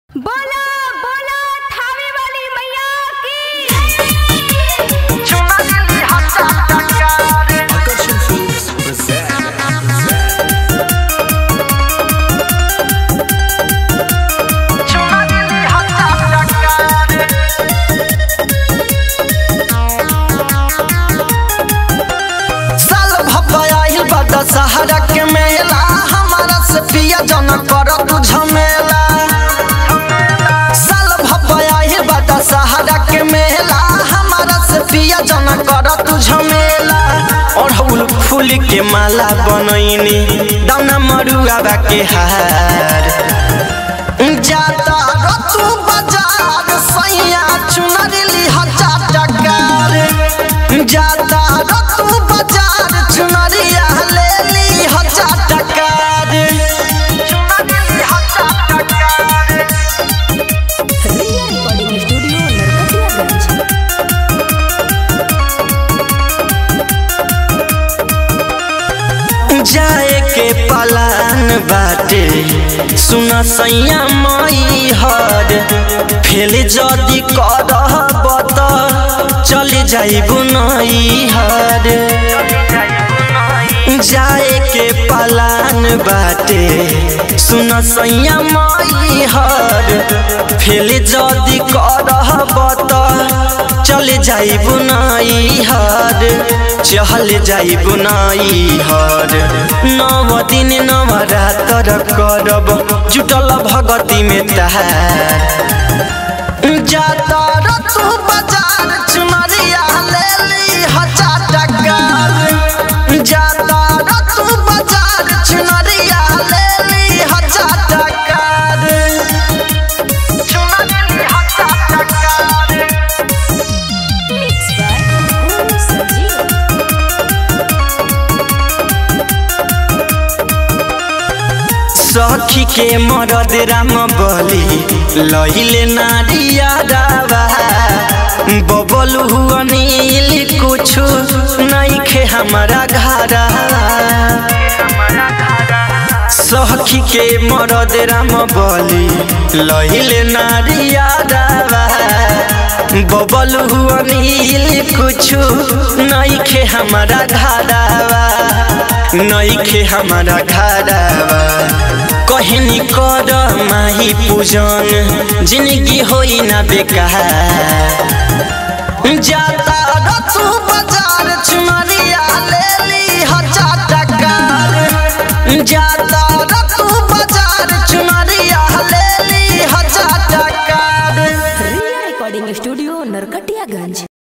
बोलो बोलो थावे वाली मैया की Akashan Films present. साल भपाइल बा दशहरा के मेला हमारा से पिया जन कर तू झमेला साल भपाइल बा दशहरा के मेला हमारा से पिया जन कर तू झमेला अड़हुल फूल के माला बनैनी दाना मरुआ के हार जाता रतु बाजार सैया चुनरी हजार टकार जाता रतु बाजार चुनरिया ले ली हजार टकार चुनरी हजार टकार रिया रिकॉर्डिंग स्टूडियो नरकटियागंज जाए के पलान बाटे सुन सैया मई हर फेल जदी करब त चल जाइबु नई हर जाए के पलान बाटे सुन सैया मई हर फेल जदी करब त चल जाइबु नई हर चहल जाइबु नई हर नव दिन नव रातर करब जुटल भगती में तहार जाता रतु बाजार चुनरिया ले ली हजार टकार जाता रतु बाजार चुनरिया ले ली हजार टकार चुनरी हजार टकार मिक्स बाय गुरु संजीव सखी के मरद राम बली लहिले नारिया दावा बबल हुआ नील कुछ नहीं खे हमारा घरा सखी के मरद राम बली लहिले नारिया दावा बबल हुआ नील कुछ नहीं खे हमारा घरावा नहीं खे हमारा घरावा कहनी कर माही पूजन जिंदगी होई ना बेकार जाता रतु बाजार चुनरिया ले ली हजार टकार जाता रतु बाजार चुनरिया ले ली हजार टकार रिया रिकॉर्डिंग स्टूडियो नरकटियागंज